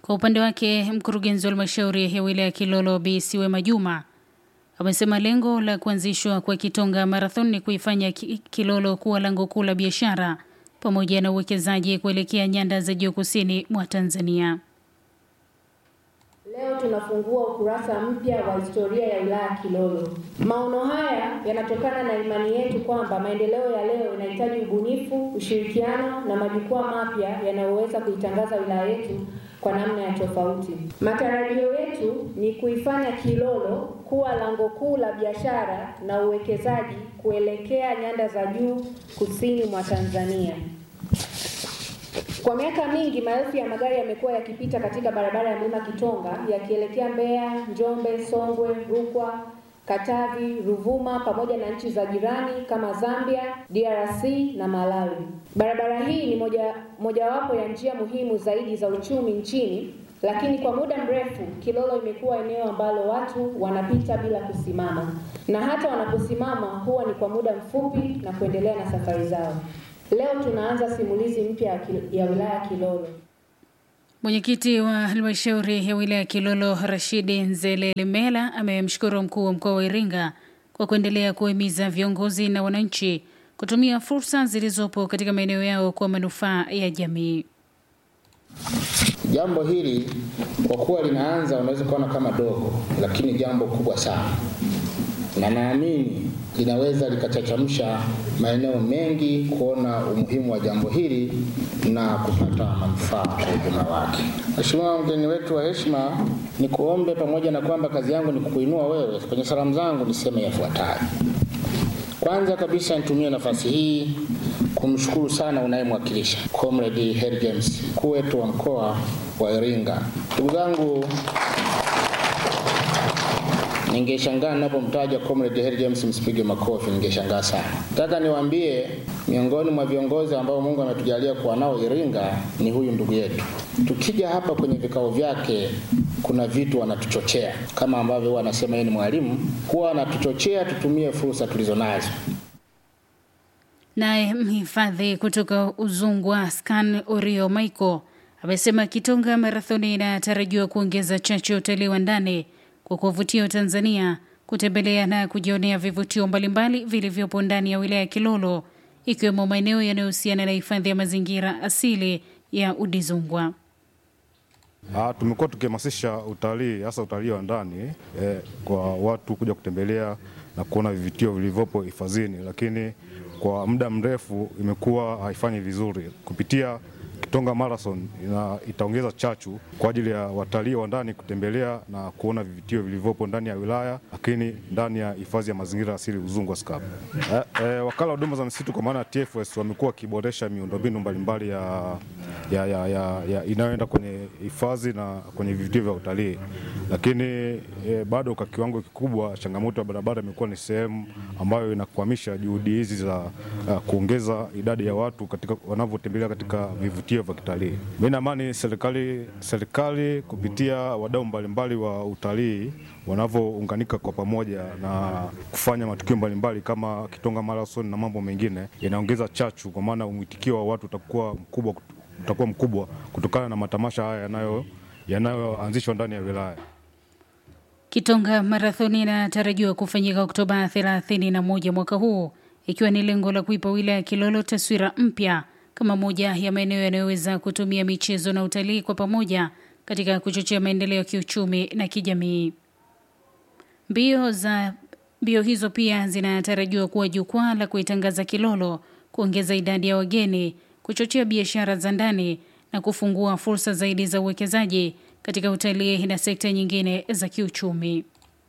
Kwa upande wake, mkurugenzi wa halmashauri ya wilaya ya Kilolo Bi Siwema Juma amesema lengo la kuanzishwa kwa Kitonga Marathon ni kuifanya Ki- Kilolo kuwa lango kuu la biashara pamoja na uwekezaji kuelekea nyanda za juu kusini mwa Tanzania. Leo tunafungua ukurasa mpya wa historia ya wilaya ya Kilolo. Maono haya yanatokana na imani yetu kwamba maendeleo ya leo yanahitaji ubunifu, ushirikiano na majukwaa mapya yanayoweza kuitangaza wilaya yetu kwa namna ya tofauti. Matarajio yetu ni kuifanya Kilolo kuwa lango kuu la biashara na uwekezaji kuelekea nyanda za juu kusini mwa Tanzania. Kwa miaka mingi maelfu ya magari yamekuwa yakipita katika barabara ya Mlima Kitonga yakielekea Mbeya, Njombe, Songwe, Rukwa, Katavi, Ruvuma pamoja na nchi za jirani kama Zambia, DRC na Malawi. Barabara hii ni moja mojawapo ya njia muhimu zaidi za uchumi nchini, lakini kwa muda mrefu Kilolo imekuwa eneo ambalo watu wanapita bila kusimama, na hata wanaposimama huwa ni kwa muda mfupi na kuendelea na safari zao. Leo tunaanza simulizi mpya ya Kil- ya wilaya ya Kilolo. Mwenyekiti wa halmashauri ya wilaya ya Kilolo Rashidi Nzelelemela amemshukuru mkuu wa mkoa wa Iringa kwa kuendelea kuhimiza viongozi na wananchi kutumia fursa zilizopo katika maeneo yao kwa manufaa ya jamii. Jambo hili kwa kuwa linaanza, unaweza kuona kama dogo, lakini jambo kubwa sana, na naamini linaweza likachachamsha maeneo mengi kuona umuhimu wa jambo hili na kupata manufaa kwa ujumla wake. Mheshimiwa mgeni wetu wa heshima, ni kuombe pamoja na kwamba kazi yangu ni kukuinua wewe, kwenye salamu zangu niseme yafuatayo. Kwanza kabisa nitumie nafasi hii kumshukuru sana unayemwakilisha Comrade Harry James, mkuu wetu wa mkoa wa Iringa. Ndugu zangu, ningeshangaa ninapomtaja Comrade Harry James, msipige makofi, ningeshangaa sana. Nataka niwaambie miongoni mwa viongozi ambao Mungu ametujalia kuwa nao Iringa ni huyu ndugu yetu. Tukija hapa kwenye vikao vyake, kuna vitu wanatuchochea kama ambavyo huwa anasema yeye ni mwalimu, huwa anatuchochea tutumie fursa tulizonazo. Naye mhifadhi kutoka Uzungwa Scan Orio Michael amesema Kitonga Marathoni inatarajiwa kuongeza chachu ya utalii wa ndani kwa kuwavutia Watanzania kutembelea na kujionea vivutio mbalimbali vilivyopo ndani ya wilaya ya Kilolo ikiwemo maeneo yanayohusiana na hifadhi ya mazingira asili ya Udizungwa. Ah, tumekuwa tukihamasisha utalii hasa utalii wa ndani eh, kwa watu kuja kutembelea na kuona vivutio vilivyopo hifadhini, lakini kwa muda mrefu imekuwa haifanyi vizuri. Kupitia Kitonga Marathon ina, itaongeza chachu kwa ajili ya watalii wa ndani kutembelea na kuona vivutio vilivyopo ndani ya wilaya, lakini ndani ya hifadhi ya mazingira asili Uzungwa SCAP. Eh, eh, wakala wa huduma za misitu kwa maana ya TFS wamekuwa wakiboresha miundombinu mbalimbali ya, ya, ya, ya, ya inayoenda kwenye hifadhi na kwenye vivutio vya utalii, lakini eh, bado kwa kiwango kikubwa changamoto ya barabara imekuwa ni sehemu ambayo inakwamisha juhudi hizi za uh, kuongeza idadi ya watu katika wanavyotembelea katika vivutio vya kitalii. Mimi naamini serikali serikali kupitia wadau mbalimbali wa utalii wanavyounganika kwa pamoja na kufanya matukio mbalimbali kama Kitonga Marathon na mambo mengine yanaongeza chachu, kwa maana mwitikio wa watu utakuwa mkubwa, utakuwa mkubwa kutokana na matamasha haya yanayo yanayoanzishwa ndani ya wilaya. Kitonga Marathoni inatarajiwa kufanyika Oktoba 31 mwaka huu, ikiwa ni lengo la kuipa wilaya ya Kilolo taswira mpya kama moja ya maeneo yanayoweza kutumia michezo na utalii kwa pamoja katika kuchochea maendeleo ya kiuchumi na kijamii. Mbio za mbio hizo pia zinatarajiwa kuwa jukwaa la kuitangaza Kilolo, kuongeza idadi ya wageni, kuchochea biashara za ndani na kufungua fursa zaidi za uwekezaji katika utalii na sekta nyingine za kiuchumi.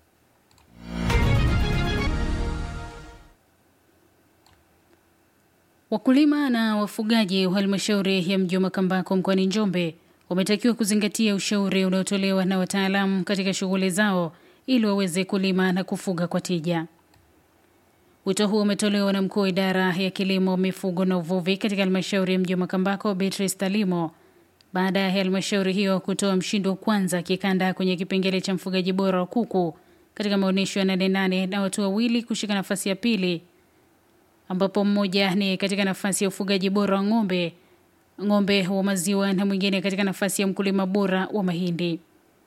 Wakulima na wafugaji wa halmashauri ya mji wa Makambako mkoani Njombe wametakiwa kuzingatia ushauri unaotolewa na wataalamu katika shughuli zao ili waweze kulima na kufuga kwa tija. Wito huo umetolewa na mkuu wa idara ya kilimo, mifugo na uvuvi katika halmashauri ya mji wa Makambako, Beatrice Talimo, baada ya halmashauri hiyo kutoa mshindi wa kwanza kikanda kwenye kipengele cha mfugaji bora wa kuku katika maonyesho ya Nane Nane na watu wawili kushika nafasi ya pili ambapo mmoja ni katika nafasi ya ufugaji bora wa ng'ombe ng'ombe wa maziwa na mwingine katika nafasi ya mkulima bora wa mahindi.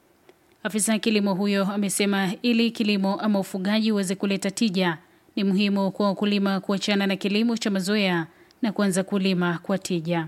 Afisa kilimo huyo amesema ili kilimo ama ufugaji uweze kuleta tija, ni muhimu kwa wakulima kuachana na kilimo cha mazoea na kuanza kulima kwa tija.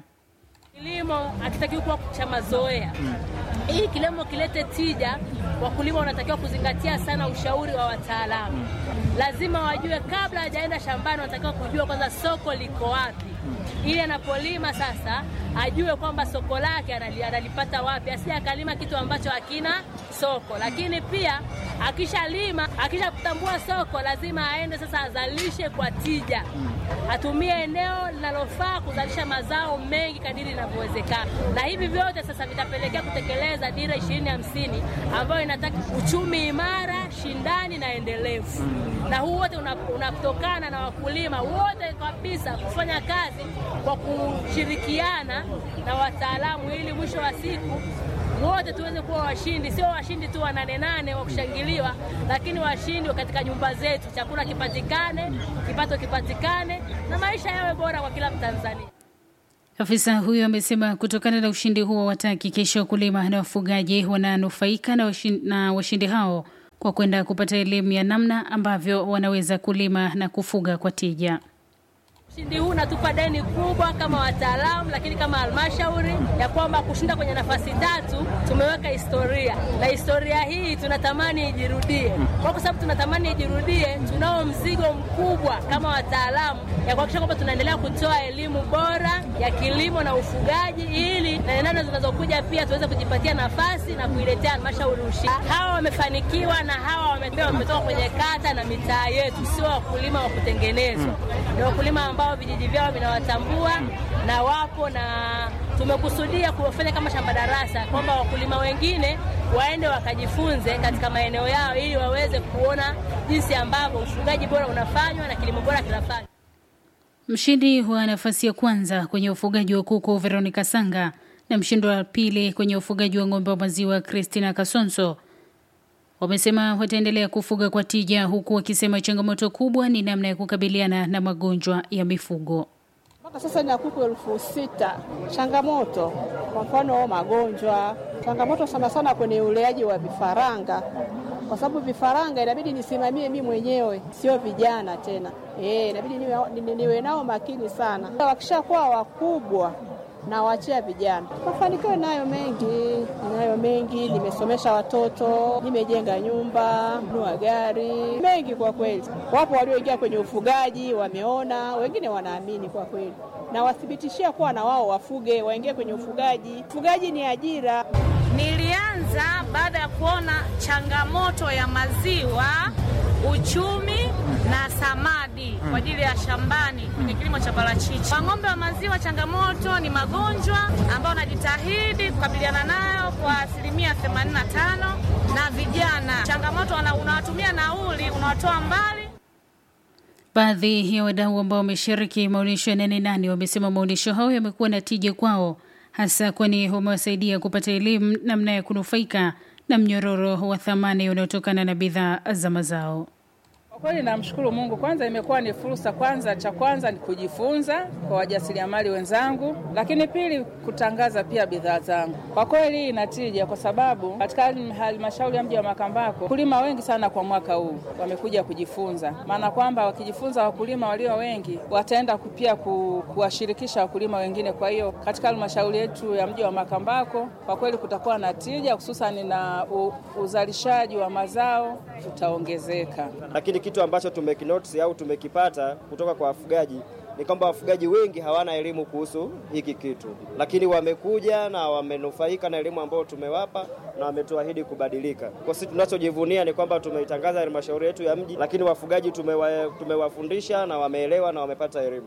Kilimo hakitakiwi kuwa cha mazoea. Ili kilimo kilete tija, wakulima wanatakiwa kuzingatia sana ushauri wa wataalamu. Lazima wajue kabla hajaenda shambani, wanatakiwa kujua kwanza soko liko wapi, ili anapolima sasa ajue kwamba soko lake analipata wapi, asije akalima kitu ambacho hakina soko. Lakini pia akishalima, akishatambua soko, lazima aende sasa azalishe kwa tija, atumie eneo linalofaa kuzalisha mazao mengi kadiri inavyowezekana, na hivi vyote sasa vitapelekea kutekeleza dira ishirini hamsini ambayo inataka uchumi imara, shindani na endelevu, na huu wote unatokana una na wakulima wote kabisa kufanya kazi kwa kushirikiana na wataalamu ili mwisho wa siku wote tuweze kuwa washindi, sio washindi tu wa nane nane wa kushangiliwa, lakini washindi katika nyumba zetu, chakula kipatikane, kipato kipatikane, na maisha yawe bora kwa kila Mtanzania. Afisa huyo amesema kutokana na ushindi huo watahakikisha wakulima na wafugaji wananufaika na washindi, na washindi hao kwa kwenda kupata elimu ya namna ambavyo wanaweza kulima na kufuga kwa tija. Ushindi huu unatupa deni kubwa kama wataalamu, lakini kama halmashauri ya kwamba kushinda kwenye nafasi tatu tumeweka historia, na historia hii tunatamani ijirudie. Kwa sababu tunatamani ijirudie, tunao mzigo mkubwa kama wataalamu ya kuhakikisha kwamba tunaendelea kutoa elimu bora ya kilimo na ufugaji, ili na nane zinazokuja pia tuweze kujipatia nafasi na kuiletea halmashauri ushindi. Hawa wamefanikiwa na hawa wametoka kwenye kata na mitaa yetu, sio wakulima wa kutengenezwa, ni wakulima ambao vijiji vyao vinawatambua na wapo na tumekusudia kufanya kama shamba darasa, kwamba wakulima wengine waende wakajifunze katika maeneo yao ili waweze kuona jinsi ambavyo ufugaji bora unafanywa na kilimo bora kinafanywa. Mshindi wa nafasi ya kwanza kwenye ufugaji wa kuku Veronica Sanga na mshindi wa pili kwenye ufugaji wa ng'ombe wa maziwa Christina Kasonso wamesema wataendelea kufuga kwa tija, huku wakisema changamoto kubwa ni namna ya kukabiliana na magonjwa ya mifugo. Mpaka sasa nina kuku elfu sita. Changamoto kwa mfano magonjwa, changamoto sana sana kwenye uleaji wa vifaranga, kwa sababu vifaranga inabidi nisimamie mimi mwenyewe, sio vijana tena. Eh, inabidi niwe, niwe nao makini sana. Wakishakuwa wakubwa na wachia vijana. Mafanikio nayo mengi, nayo mengi. Nimesomesha watoto, nimejenga nyumba, nunua gari, mengi kwa kweli. Wapo walioingia kwenye ufugaji, wameona, wengine wanaamini kwa kweli, na wathibitishia kuwa na wao wafuge, waingie kwenye ufugaji. Ufugaji ni ajira. Nilianza baada ya kuona changamoto ya maziwa, uchumi na samadi kwa ajili ya shambani kwenye kilimo cha parachichi. Kwa ng'ombe wa maziwa, changamoto ni magonjwa ambayo najitahidi kukabiliana nayo kwa asilimia 85, na vijana, changamoto unawatumia nauli, unawatoa mbali. Baadhi ya wadau ambao wameshiriki maonyesho ya Nane Nane wamesema maonyesho hayo yamekuwa na tija kwao, hasa kwani wamewasaidia kupata elimu namna ya kunufaika na mnyororo wa thamani unaotokana na bidhaa za mazao. Kwa kweli namshukuru Mungu. Kwanza imekuwa ni fursa, kwanza cha kwanza ni kujifunza kwa wajasiriamali wenzangu, lakini pili kutangaza pia bidhaa zangu. Kwa kweli inatija, kwa sababu katika halmashauri ya mji wa Makambako wakulima wengi sana kwa mwaka huu wamekuja kujifunza, maana kwamba wakijifunza wakulima walio wengi wataenda pia ku, kuwashirikisha wakulima wengine. Kwa hiyo katika halmashauri yetu ya mji wa Makambako kwa kweli kutakuwa na tija, hususani na u, uzalishaji wa mazao utaongezeka, lakini kitu ambacho tumekinotisi au tumekipata kutoka kwa wafugaji ni kwamba wafugaji wengi hawana elimu kuhusu hiki kitu, lakini wamekuja na wamenufaika na elimu ambayo tumewapa na wametuahidi kubadilika. Kwa sisi tunachojivunia ni kwamba tumeitangaza halmashauri yetu ya mji, lakini wafugaji tumewa, tumewafundisha na wameelewa na wamepata elimu.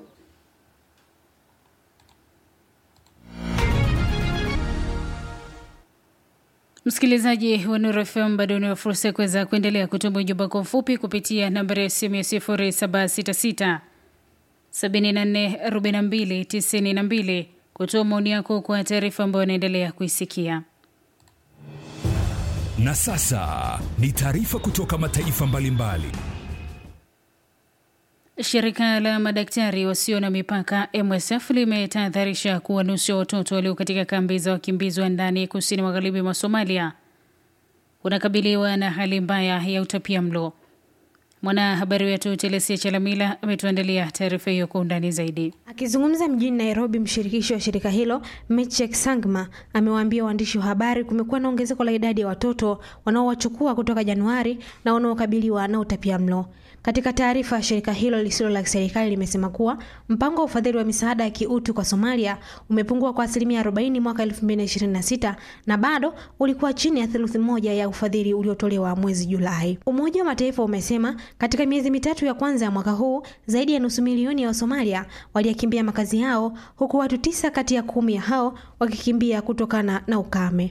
Msikilizaji wa Nuru FM, bado una fursa ya kuweza kuendelea kutuma ujumbe wako mfupi kupitia nambari ya simu ya 0766 74 42 92 kutoa maoni yako kwa taarifa ambayo anaendelea kuisikia. Na sasa ni taarifa kutoka mataifa mbalimbali. Shirika la madaktari wasio na mipaka MSF limetahadharisha kuwa nusu ya watoto walio katika kambi za wakimbizi wa ndani kusini magharibi mwa Somalia unakabiliwa na hali mbaya ya utapia mlo. Mwanahabari wetu Telesia Chalamila ametuandalia taarifa hiyo kwa undani zaidi. Akizungumza mjini Nairobi, mshirikishi wa shirika hilo Mechek Sangma amewaambia waandishi wa habari kumekuwa na ongezeko la idadi ya watoto wanaowachukua kutoka Januari na wanaokabiliwa na utapia mlo. Katika taarifa, shirika hilo lisilo la serikali limesema kuwa mpango wa ufadhili wa misaada ya kiutu kwa Somalia umepungua kwa asilimia 40 mwaka 2026 na bado ulikuwa chini ya theluthi moja ya ufadhili uliotolewa mwezi Julai. Umoja wa Mataifa umesema katika miezi mitatu ya kwanza ya mwaka huu zaidi ya nusu milioni ya Wasomalia waliyakimbia makazi yao, huku watu tisa kati ya kumi ya hao wakikimbia kutokana na ukame.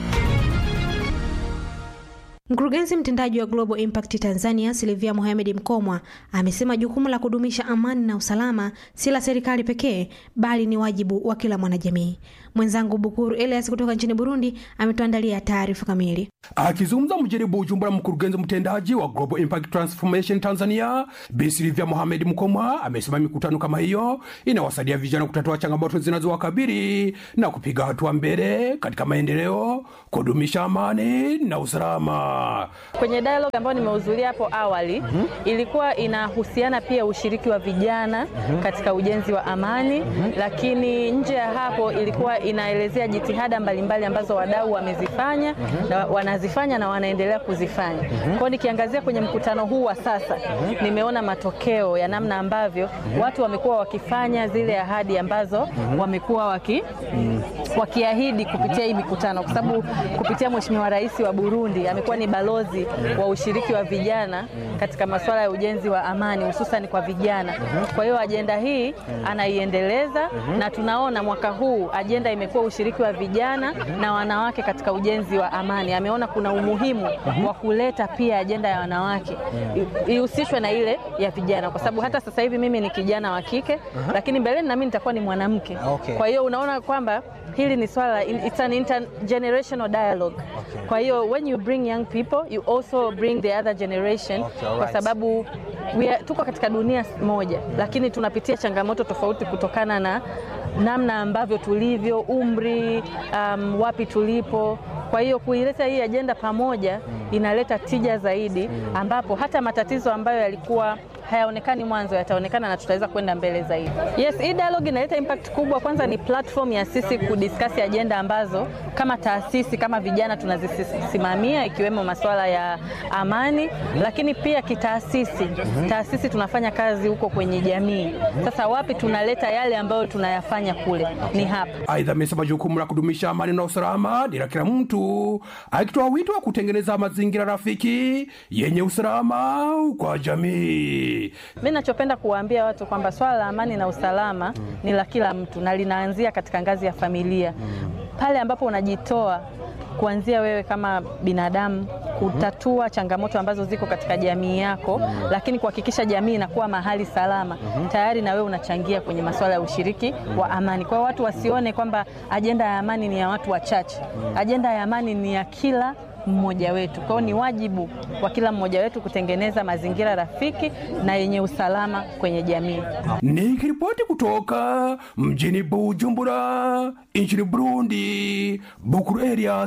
Mkurugenzi mtendaji wa Global Impact Tanzania Silvia Mohamed Mkomwa amesema jukumu la kudumisha amani na usalama si la serikali pekee bali ni wajibu wa kila mwanajamii. Mwenzangu Bukuru Elias kutoka nchini Burundi ametuandalia taarifa kamili. Akizungumza mjini Bujumbura, mkurugenzi mtendaji wa Global Impact Transformation Tanzania Bi Silvia Mohamed Mkomwa amesema mikutano kama hiyo inawasaidia vijana kutatua changamoto zinazowakabili na kupiga hatua mbele katika maendeleo, kudumisha amani na usalama. Kwenye dialogue ambayo nimehudhuria hapo awali mm -hmm. ilikuwa inahusiana pia ushiriki wa vijana mm -hmm. katika ujenzi wa amani mm -hmm. lakini nje ya hapo ilikuwa inaelezea jitihada mbalimbali ambazo wadau wamezifanya mm -hmm. na wanazifanya na wanaendelea kuzifanya mm -hmm. kwao. Nikiangazia kwenye mkutano huu wa sasa mm -hmm. nimeona matokeo ya namna ambavyo mm -hmm. watu wamekuwa wakifanya zile ahadi ambazo mm -hmm. wamekuwa waki, mm -hmm. wakiahidi kupitia hii mikutano, kwa sababu kupitia Mheshimiwa Rais wa Burundi amekuwa ni balozi wa ushiriki wa vijana katika masuala ya ujenzi wa amani hususan kwa vijana. Kwa hiyo ajenda hii anaiendeleza na tunaona mwaka huu ajenda imekuwa ushiriki wa vijana na wanawake katika ujenzi wa amani. Ameona kuna umuhimu wa kuleta pia ajenda ya wanawake ihusishwe na ile ya vijana, kwa sababu hata sasa hivi mimi ni kijana wa kike, lakini mbeleni na mimi nitakuwa ni mwanamke. Kwa hiyo unaona kwamba hili ni swala, it's an intergenerational dialogue. Kwa hiyo when you bring young people you also bring the other generation Okay, alright. kwa sababu we are, tuko katika dunia moja lakini tunapitia changamoto tofauti kutokana na namna ambavyo tulivyo, umri, um, wapi tulipo. Kwa hiyo kuileta hii ajenda pamoja inaleta tija zaidi, ambapo hata matatizo ambayo yalikuwa hayaonekani mwanzo yataonekana na tutaweza kwenda mbele zaidi. Yes, hii dialogue inaleta impact kubwa. Kwanza ni platform ya sisi kudiscuss ajenda ambazo kama taasisi kama vijana tunazisimamia ikiwemo masuala ya amani, lakini pia kitaasisi, taasisi tunafanya kazi huko kwenye jamii. Sasa wapi tunaleta yale ambayo tunayafanya kule, ni hapa. Aidha, amesema jukumu la kudumisha amani na usalama ni la kila mtu, akitoa wito wa kutengeneza mazingira rafiki yenye usalama kwa jamii. Mi nachopenda kuwaambia watu kwamba swala la amani na usalama ni la kila mtu na linaanzia katika ngazi ya familia, pale ambapo unajitoa kuanzia wewe kama binadamu kutatua changamoto ambazo ziko katika jamii yako, lakini kuhakikisha jamii inakuwa mahali salama, tayari na wewe unachangia kwenye masuala ya ushiriki wa amani. Kwa hiyo watu wasione kwamba ajenda ya amani ni ya watu wachache, ajenda ya amani ni ya kila mmoja wetu. Kwa hiyo ni wajibu wa kila mmoja wetu kutengeneza mazingira rafiki na yenye usalama kwenye jamii. Nikiripoti kutoka mjini Bujumbura nchini Burundi, Bukuru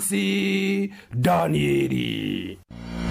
Eliasi Danieli.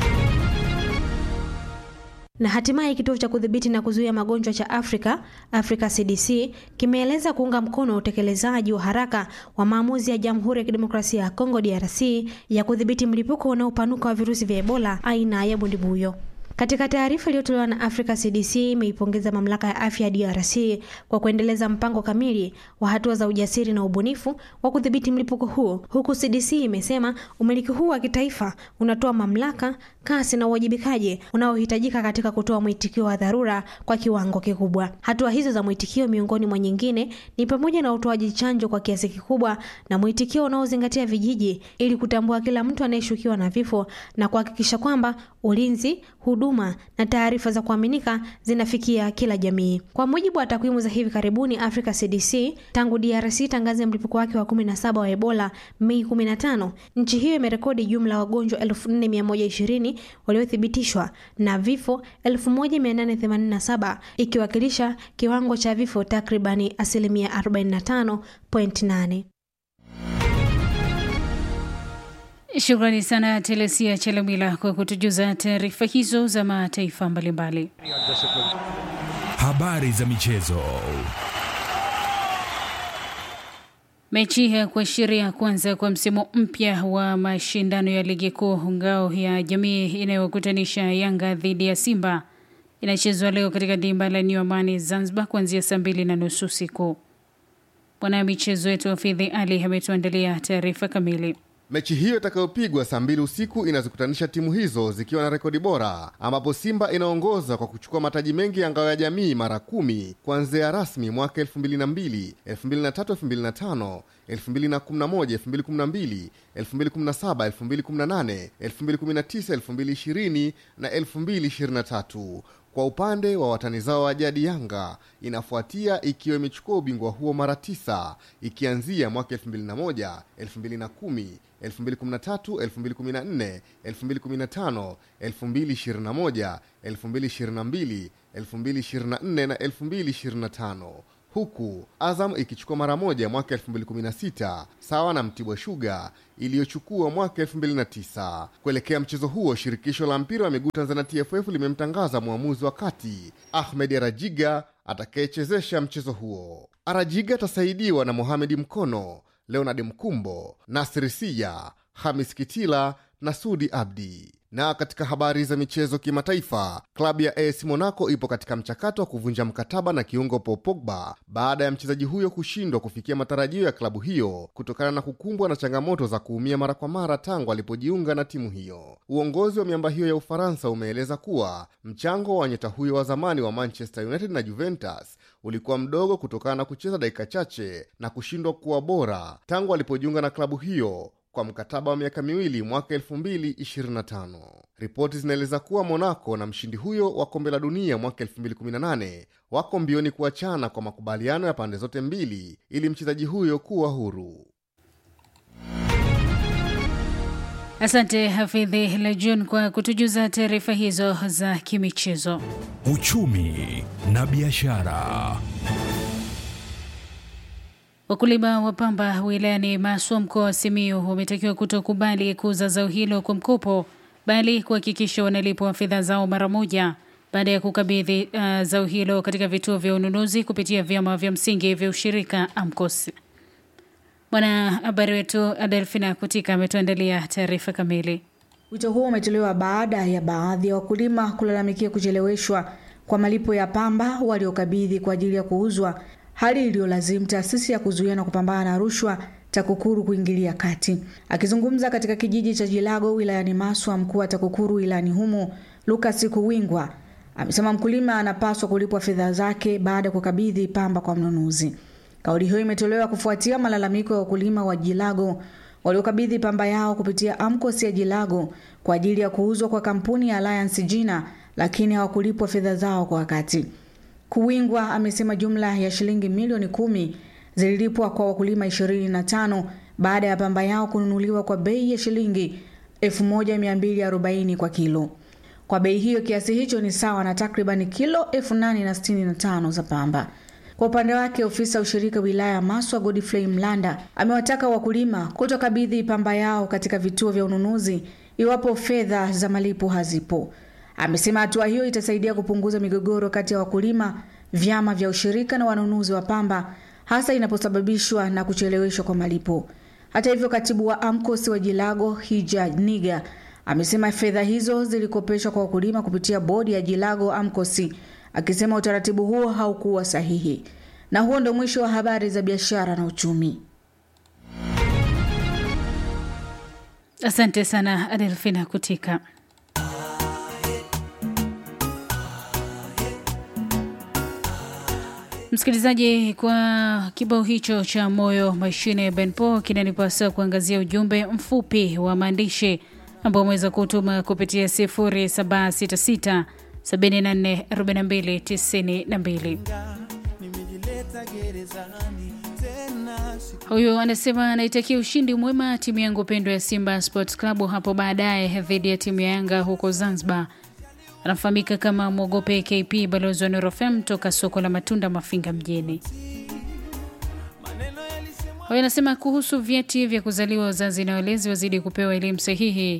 Na hatimaye kituo cha kudhibiti na kuzuia magonjwa cha Afrika, Africa CDC, kimeeleza kuunga mkono utekelezaji wa haraka wa maamuzi ya Jamhuri ya Kidemokrasia ya Kongo DRC ya kudhibiti mlipuko unaopanuka wa virusi vya Ebola aina ya bundibuyo. Katika taarifa iliyotolewa na Africa CDC imeipongeza mamlaka ya afya ya DRC kwa kuendeleza mpango kamili wa hatua za ujasiri na ubunifu wa kudhibiti mlipuko huo, huku CDC imesema umiliki huu wa kitaifa unatoa mamlaka, kasi na uwajibikaji unaohitajika katika kutoa mwitikio wa dharura kwa kiwango kikubwa. Hatua hizo za mwitikio, miongoni mwa nyingine, ni pamoja na utoaji chanjo kwa kiasi kikubwa na mwitikio unaozingatia vijiji ili kutambua kila mtu anayeshukiwa na vifo na kuhakikisha kwamba ulinzi, huduma na taarifa za kuaminika zinafikia kila jamii. Kwa mujibu wa takwimu za hivi karibuni Africa CDC, tangu DRC tangaze mlipuko wake wa 17 wa Ebola Mei 15, nchi hiyo imerekodi jumla ya wagonjwa 4120 waliothibitishwa na vifo 1887 ikiwakilisha kiwango cha vifo takribani asilimia 45.8. Shukrani sana Telesia Chelamila kwa kutujuza taarifa hizo za mataifa mbalimbali. Habari za michezo. Mechi ya kuashiria kwanza kwa msimu mpya wa mashindano ya ligi kuu ngao ya jamii inayokutanisha Yanga dhidi ya Simba inachezwa leo katika dimba la New Amani Zanzibar kuanzia saa mbili na nusu usiku. Bwana michezo wetu Hafidhi Ali ametuandalia taarifa kamili. Mechi hiyo itakayopigwa saa mbili usiku inazikutanisha timu hizo zikiwa na rekodi bora, ambapo Simba inaongoza kwa kuchukua mataji mengi ya ngao ya jamii mara kumi kuanzia rasmi mwaka 2002, 2003, 2005, 2011, 2012, 2017, 2018, 2019, 2020 na 2023. Kwa upande wa watani zao wa jadi Yanga inafuatia ikiwa imechukua ubingwa huo mara tisa ikianzia mwaka 2001, 2010, 2013, 2014, 2015, 2021, 2022, 2024 na 2025 huku Azam ikichukua mara moja mwaka 2016 sawa na Mtibwa Sugar iliyochukua mwaka 2009. Kuelekea mchezo huo, shirikisho la mpira wa miguu Tanzania TFF limemtangaza mwamuzi wa kati Ahmed Arajiga atakayechezesha mchezo huo. Arajiga atasaidiwa na Mohamed Mkono, Leonard Mkumbo, Nasri Siya, Hamis Kitila na Sudi Abdi. Na katika habari za michezo kimataifa, klabu ya AS Monaco ipo katika mchakato wa kuvunja mkataba na kiungo Paul Pogba baada ya mchezaji huyo kushindwa kufikia matarajio ya klabu hiyo kutokana na kukumbwa na changamoto za kuumia mara kwa mara tangu alipojiunga na timu hiyo. Uongozi wa miamba hiyo ya Ufaransa umeeleza kuwa mchango wa nyota huyo wa zamani wa Manchester United na Juventus ulikuwa mdogo kutokana na kucheza dakika chache na kushindwa kuwa bora tangu alipojiunga na klabu hiyo kwa mkataba wa miaka miwili mwaka 2025. Ripoti zinaeleza kuwa Monaco na mshindi huyo wa kombe la dunia mwaka 2018 wako mbioni kuachana kwa makubaliano ya pande zote mbili ili mchezaji huyo kuwa huru. Asante Hafidhi Lajun kwa kutujuza taarifa hizo za kimichezo. Uchumi na biashara. Wakulima wa pamba wilayani Maswa mkoa wa Simiyu wametakiwa kutokubali kuuza zao hilo kwa mkopo, bali kuhakikisha wanalipwa fedha zao mara moja baada ya kukabidhi uh, zao hilo katika vituo vya ununuzi kupitia vyama vya msingi vya ushirika AMCOS. Bwana habari wetu Adelfina Kutika ametuandalia taarifa kamili. Wito huo umetolewa baada ya baadhi ya wakulima kulalamikia kucheleweshwa kwa malipo ya pamba waliokabidhi kwa ajili ya kuuzwa hali iliyolazimu taasisi ya kuzuia na kupambana na rushwa TAKUKURU kuingilia kati. Akizungumza katika kijiji cha Jilago wilayani Maswa, mkuu wa TAKUKURU wilayani humo Lucas Kuwingwa amesema mkulima anapaswa kulipwa fedha zake baada ya kukabidhi pamba kwa mnunuzi. Kauli hiyo imetolewa kufuatia malalamiko ya wakulima wa Jilago waliokabidhi pamba yao kupitia AMCOS ya Jilago kwa ajili ya kuuzwa kwa kampuni ya Alliance Jina, lakini hawakulipwa fedha zao kwa wakati. Kuwingwa amesema jumla ya shilingi milioni kumi zililipwa kwa wakulima 25 baada ya pamba yao kununuliwa kwa bei ya shilingi 1240 kwa kilo. Kwa bei hiyo, kiasi hicho ni sawa na takriban kilo 8065 za pamba. Kwa upande wake, ofisa ushirika wilaya ya Maswa Godfrey Mlanda amewataka wakulima kutokabidhi pamba yao katika vituo vya ununuzi iwapo fedha za malipo hazipo. Amesema hatua hiyo itasaidia kupunguza migogoro kati ya wakulima, vyama vya ushirika na wanunuzi wa pamba, hasa inaposababishwa na kucheleweshwa kwa malipo. Hata hivyo, katibu wa AMCOS wa Jilago Hija Niga amesema fedha hizo zilikopeshwa kwa wakulima kupitia bodi ya Jilago AMCOS, akisema utaratibu huo haukuwa sahihi. Na huo ndio mwisho wa habari za biashara na uchumi. Asante sana Adelfina Kutika. Msikilizaji, kwa kibao hicho cha moyo mashine ya Benpo kinanipasa kuangazia ujumbe mfupi wa maandishi ambao umeweza kutuma kupitia 0766 74 42 92. Huyu anasema anaitakia ushindi mwema timu yangu pendwa ya Simba Sports Club hapo baadaye dhidi ya timu ya Yanga huko Zanzibar. Anafahamika kama Mwogope KP, balozi wa Nuru FM toka soko la matunda Mafinga mjini. Huyu anasema kuhusu vyeti vya kuzaliwa, wazazi na walezi wazidi kupewa elimu sahihi,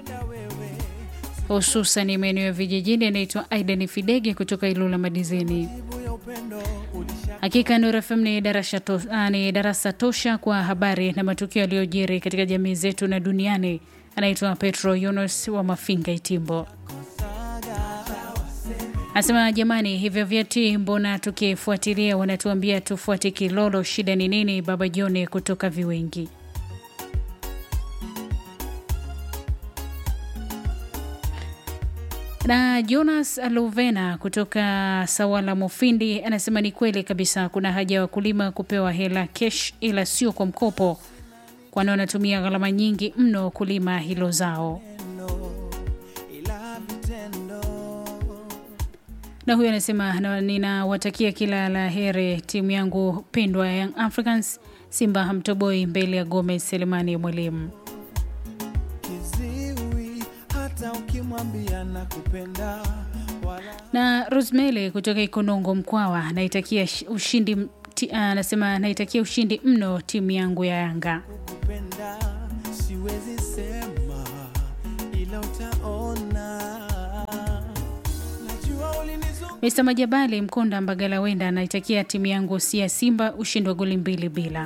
hususan maeneo ya vijijini. Anaitwa Aidan Fidege kutoka Ilula Madizini. Hakika Nuru FM ni darasa, to, uh, ni darasa tosha kwa habari na matukio yaliyojiri katika jamii zetu na duniani. Anaitwa Petro Yunus wa Mafinga Itimbo. Anasema jamani, hivyo vyeti mbona tukifuatilia wanatuambia tufuate Kilolo, shida ni nini? Baba Joni kutoka Viwengi. Na Jonas Luvena kutoka Sawala Mufindi anasema ni kweli kabisa, kuna haja ya wakulima kupewa hela kesh, ila sio kwa mkopo, kwani wanatumia gharama nyingi mno kulima hilo zao. na huyu anasema ninawatakia kila la heri timu yangu pendwa ya Young Africans. Simba hamtoboi mbele ya Gomez Selemani Mwalimu. Na Rosemary kutoka Ikonongo Mkwawa anaitakia ushindi, anasema naitakia ushindi mno timu yangu ya Yanga. Siwezi sema ila utaona Mr Majabali Mkonda Mbagala Wenda anaitakia timu yangu si ya Simba ushindi wa goli mbili bila.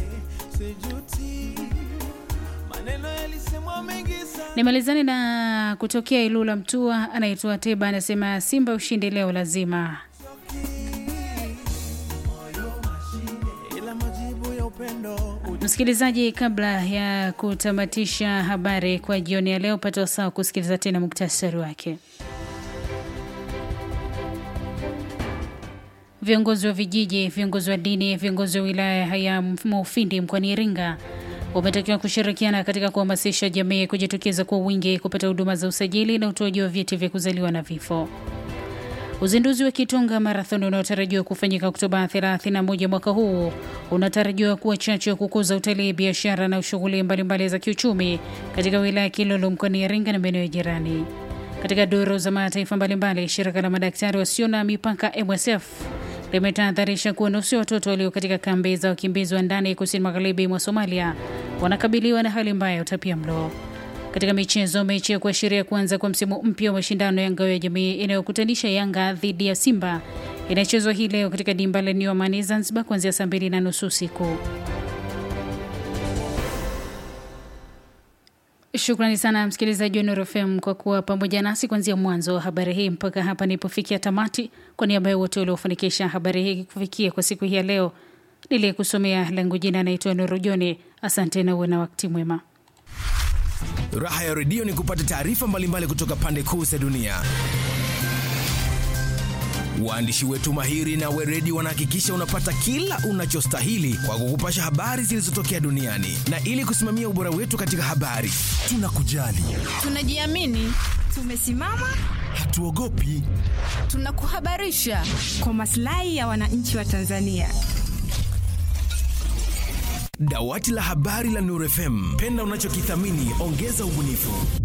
Nimalizane na kutokea Ilula Mtua, anaitwa Teba anasema Simba ushindi leo lazima. Msikilizaji, kabla ya kutamatisha habari kwa jioni ya leo, pata wasaa kusikiliza tena muktasari wake. Viongozi wa vijiji, viongozi wa dini, viongozi wa wilaya ya Mufindi mkoani Iringa wametakiwa kushirikiana katika kuhamasisha jamii kujitokeza kwa wingi kupata huduma za usajili na utoaji wa vyeti vya kuzaliwa na vifo. Uzinduzi wa Kitonga Marathon unaotarajiwa kufanyika Oktoba 31 mwaka huu unatarajiwa kuwa chachu ya kukuza utalii, biashara na shughuli mbalimbali za kiuchumi katika wilaya ya Kilolo mkoani Iringa na maeneo ya jirani. Katika duru za mataifa mbalimbali, shirika la madaktari wasio na mipaka MSF limetahadharisha kuwa nusu ya watoto walio katika kambi za wakimbizi wa ndani kusini magharibi mwa Somalia wanakabiliwa na hali mbaya ya utapia mlo. Katika michezo, mechi ya kuashiria kuanza kwa msimu mpya wa mashindano ya ngao ya jamii inayokutanisha Yanga dhidi ya Simba inachezwa hii leo katika dimba la New Amani Zanzibar kuanzia saa mbili na nusu usiku. Shukrani sana msikilizaji wa Nuru FM kwa kuwa pamoja nasi kuanzia mwanzo wa habari hii mpaka hapa nilipofikia tamati. Kwa niaba ya wote waliofanikisha habari hii kufikia kwa siku hii ya leo, niliyekusomea langu jina naitwa Nuru Joni. Asante na uwe na wakati mwema. Raha ya redio ni kupata taarifa mbalimbali kutoka pande kuu za dunia. Waandishi wetu mahiri na weredi wanahakikisha unapata kila unachostahili kwa kukupasha habari zilizotokea duniani, na ili kusimamia ubora wetu katika habari, tunakujali, tunajiamini, tumesimama, hatuogopi, tunakuhabarisha kwa maslahi ya wananchi wa Tanzania. Dawati la habari la Nuru FM, penda unachokithamini, ongeza ubunifu.